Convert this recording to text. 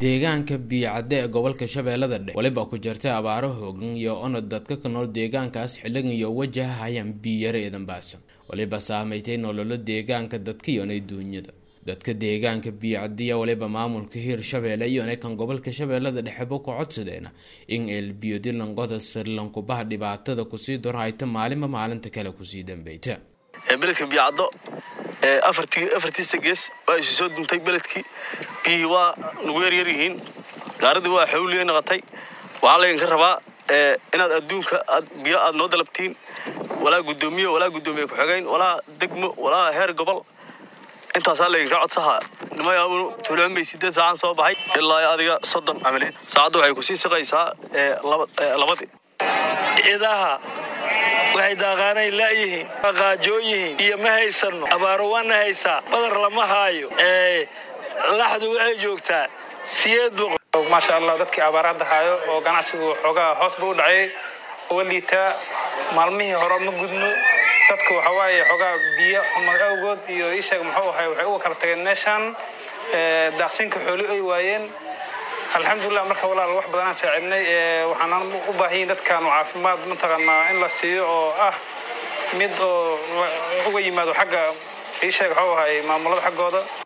deegaanka biicadde ee gobolka shabeellada dhexe weliba ku jirtay abaaro hoogan iyo onod dadka ku nool deegaankaas xilligan iyo wajahayaan biyare eedan baasan weliba saameystay nololo deegaanka dadka iyonay duunyada dadka deegaanka biicadiya waliba maamulka hiirshabeelle iyona kan gobolka shabeellada dhexeba ku codsadeena in eelbiyodilanqoda sirlankubaha dhibaatada kusii dorhayta maalinba maalinta kale kusii dambeyta beledka biyacaddo afartiista gees waa isu soo duntay beledkii biyihii waa nagu yaryar yihiin gaaradii waa xawliya noqotay waxaa laydinka rabaa inaad adduunka biyo aad noo dalabtiin walaa guddoomiye walaa guddoomiye ku-xigeyn walaa degmo walaa heer gobol intaasaa laydinka codsahaa nimayaabunu tulcumay sideed saacaan soo baxay ilaa adiga soddon camaleed saacadda waxay kusii siqaysaa labadii ciidaha waxay daaqaanay la'yihiin qaajooyihiin iyo ma haysanno abaaro waana haysaa badar lama haayo laxdu waxay joogtaa siyeed boqol maasha allah dadkii abaar hadda haayo oo ganacsigu xoogaa hoosba u dhacay uga liitaa maalmihii hore ma gudno dadka waxaa waaye xoogaa biyo xumad awgood iyo isheeg muxuu ahay waxay uga kala tageen meeshaan daaqsinka xooli ay waayeen alxamdulilah marka walaal wax badanaan saacidnay waxaanaan u baahanyiin dadkaanu caafimaad mataqaanaa in la siiyo oo ah mid oo uga yimaado xagga isheeg waxuu ahay maamulada xaggooda